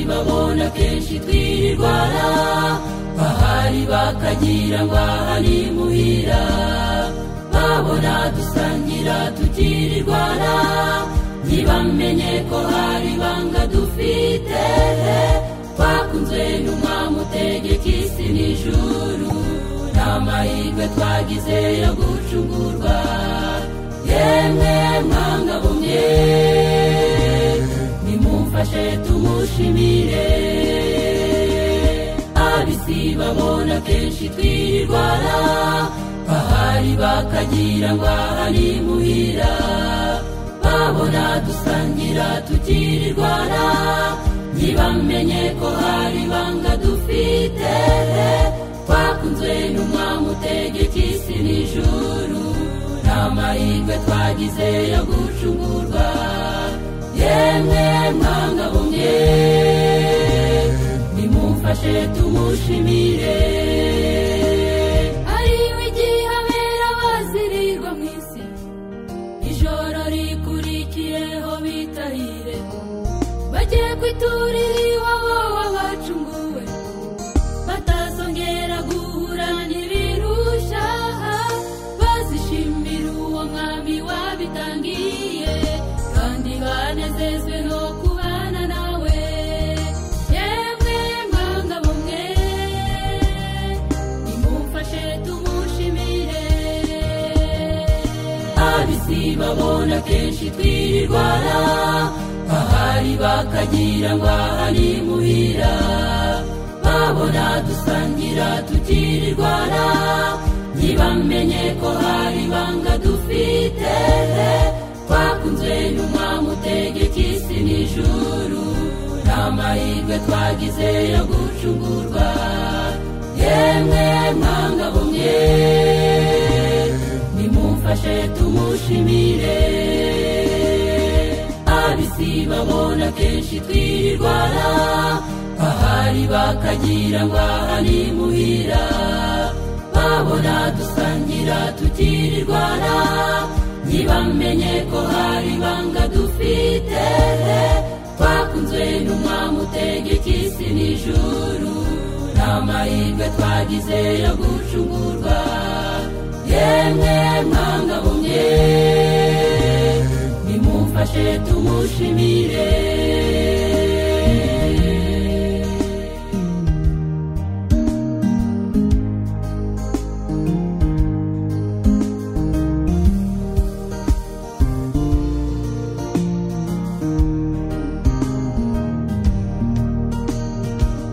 babona kenshi twirirwana bahari bakagira ngo aha ni muhira babona dusangira tukirirwana ntibamenye ko hari ibanga dufite twakunzwe n'umwami utegeka isi n'ijuru nta mahirwe twagize yo gucungurwa yemwe mwanga bumwe nimumfashe tumushimire abisi babona kenshi twirirwana bahari bakagira ngo aha ni muhira babona dusangira tukirirwana ntibamenye ko hari ibanga dufite twakunzwe n'umwami utegeka isi n'ijuru nta mahirwe twagize yo gucungurwa yemwe mwanga bumwe nimumfashe tumushimire ariwe igihe abera bazirirwa mu isi ijoro rikurikiyeho bitahire bajye kwiturira iwabo w'abacunguwe batazongera guhura n'ibirusha bazishimira uwo mwami wabitangiye kandi banezezwe no kubana nawe yemwe mwanga bumwe nimumfashe tumushimire abisi babona kenshi twirirwana ahari bakagira ngo aha ni muhira babona dusangira tukirirwana ntibamenye ko hari ibanga dufite twakunzwe n'umwami utegeka isi n'ijuru nta mahirwe twagize yo gucungurwa yemwe mwanga bumwe nimumfashe tumushimire abisi babona kenshi twirirwana ahari bakagira ngo aha ni muhira babona dusangira tukirirwana ntibamenye ko hari ibanga dufite twakunzwe n'umwami utegeka isi n'ijuru nta mahirwe twagize yo gucungurwa yemwe mwanga bumwe nimumfashe tumushimire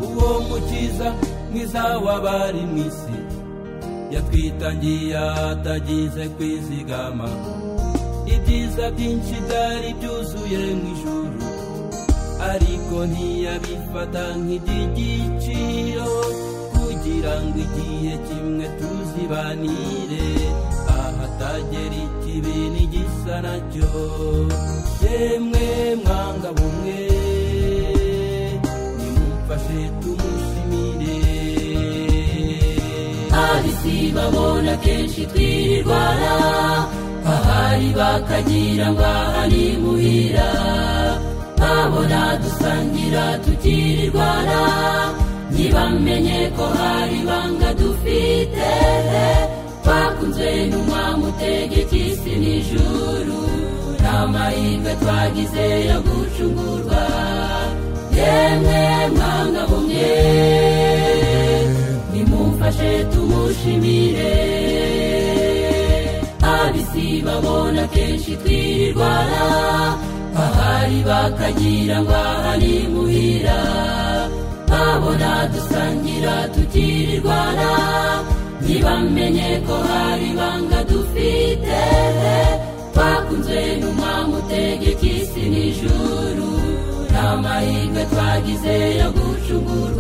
uwo mukiza mwiza w'abari mu isi yatwitangiye atagize kwizigama ibyiza byinshi byari byuzuye mu ijuru ariko ntiyabifata nk'iby'igiciro kugira ngo igihe kimwe tuzibanire ahatagera ikibi n'igisa nacyo yemwe mwanga bumwe nimumfashe tumushimire abisi babona kenshi twirirwana ahari bakagira ngo aha ni muhira babona dusangira tukirirwana ntibamenye ko hari ibanga dufite twakunzwe n'umwami utegeka isi n'ijuru nta mahirwe twagize yo gucungurwa yemwe mwanga bumwe nimumfashe tumushimire abisi babona kenshi twirirwana ahari bakagira ngo aha ni muhira babona dusangira tukirirwana ntibamenye ko hari ibanga dufite twakunzwe n'umwami utegeka isi n'ijuru nta mahirwe twagize yo gucungurwa